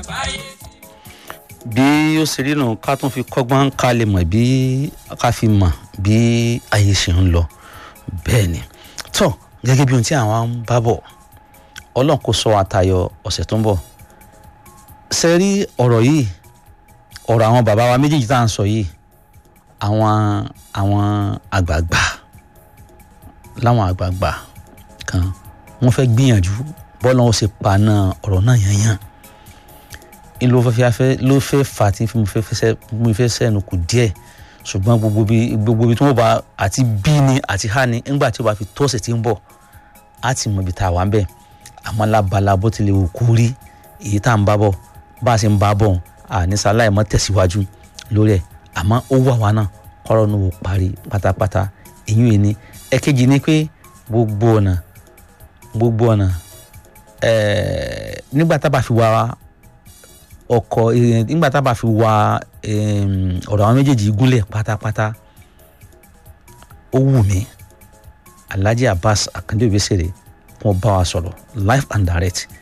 bí ó ṣe rí nù ká tún fi kọ́gbọ́n ká lè mọ̀ bí ká fi mọ̀ bí ayé ṣe ń lọ bẹ́ẹ̀ ni tó gẹ́gẹ́ bí ohun tí àwọn ń bá bọ̀ ọlọ́run kò sọ àtayọ ọ̀sẹ̀ tó ń bọ̀ ṣe rí ọ̀rọ̀ yìí ọ̀rọ̀ àwọn bàbá wa méjèèjì tá à ń sọ yìí àwọn àwọn àgbààgbà láwọn àgbààgbà kan wọ́n fẹ́ gbìyànjú bọ́lá wọn ṣe paná ọ̀rọ̀ náà yanyan n ló fẹ́ fẹ́ ló fẹ́ fà tí mo fẹ́ fẹ́ mo fẹ́ sẹ́nu kù díẹ̀ ṣùgbọ́n gbogbo bí gbogbo bí tí wọ́n bá àti bí ni àti há ni ńgbà tí ó bá fi tó ọ̀sẹ̀ tí ń bọ̀ á ti mọ ibi tá a wà ń bẹ̀ àmọ́ lábala bó tilẹ̀ wò kú rí èyí tá à ń bá bọ̀ bá a ṣe ń bá bọ̀ àníṣe aláìmọ́ tẹ̀síwájú lórí ẹ̀ àmọ́ ó wà wá náà kọ́rọ̀ ní wò parí pátápátá èyí ò ní ẹ̀kejì ni pé gbogbo ọ̀nà gbogbo ọ̀nà ẹ̀ẹ́ nígbà tá a bá fi wá ọkọ̀ nígbà tá a bá fi wá ọ̀rọ̀ àwọn méjèèjì gúnlẹ̀ pátápátá ó wù mí Alhaji Abbas Akande Obesere wọn bá wa sọ̀rọ̀ live and direct